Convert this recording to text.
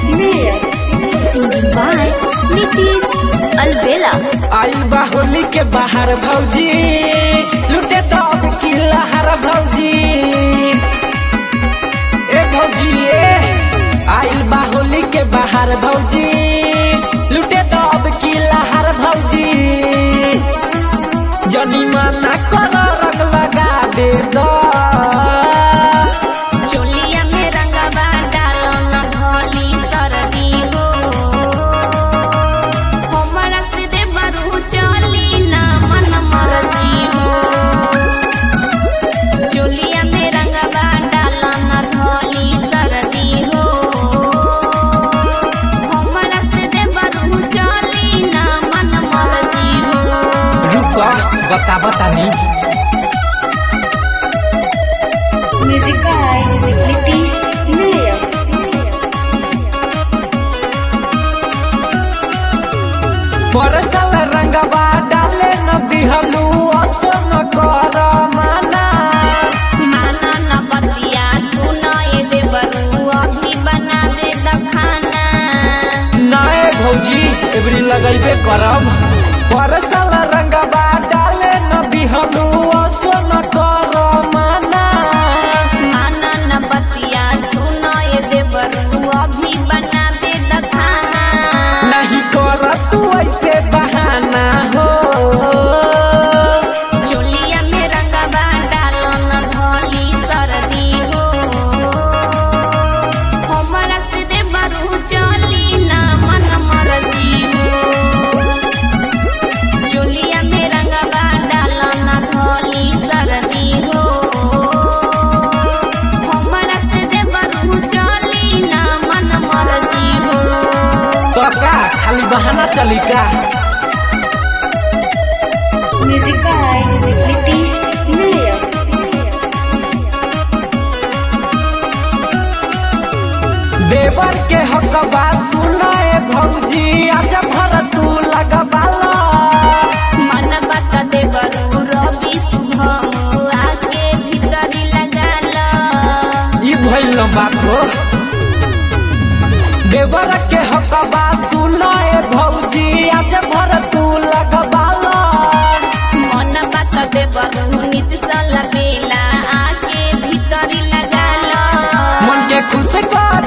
Mayor. Singing by Nitish Albela. आई बा होली के बाहर भौजी लुटे दब की लहर भौजी ए भौजी ए आइल बा होली के बाहर भौजी लुटे दब की लहर भौजी जनी माना कर रंग लगा दे दो चोलिया में रंगवा डालो न धोली सरदी हो हमरा से दे बरू चली ना मन मर्जी हो चोलिया में रंगवा डालो न धोली सरदी हो हमरा से दे बरू चली ना मन मर्जी हो रुका बता बता नी Music by Nitish Mayor. परसल रंगवा डाले न दिहलू असो न कर माना माना न बतिया सुनो ये देवरू अभी बनावे द खाना नाए भौजी एबरी लगैबे करब परसल रंगवा डाले न दिहलू असो न कर माना माना न बतिया सुनो ये देवरू अभी बनावे द खाना नहीं कर तू ऐसे बहाना हो चोलिया में रंगवा डालो न धोली सर्दी हो हमरा से देवरू चली ना मन मर्जी हो चोलिया में रंगवा डालो न धोली सर्दी हो हमरा से देवरू चली ना मन मर्जी हो तो का खाली बहाना चली का Music by Nitish Mayor. देवर के हकबा सुनाए भौजी आज भर तू लगबाला मन बत देवरू रवि शुभम आके भीतरी लगाला ई भइल न बात हो देवर के हकबा सुनाए भौजी आज भर तू लगबाला मन बत देवरू नित सल बेला आके भीतरी लगाला मन के खुश कर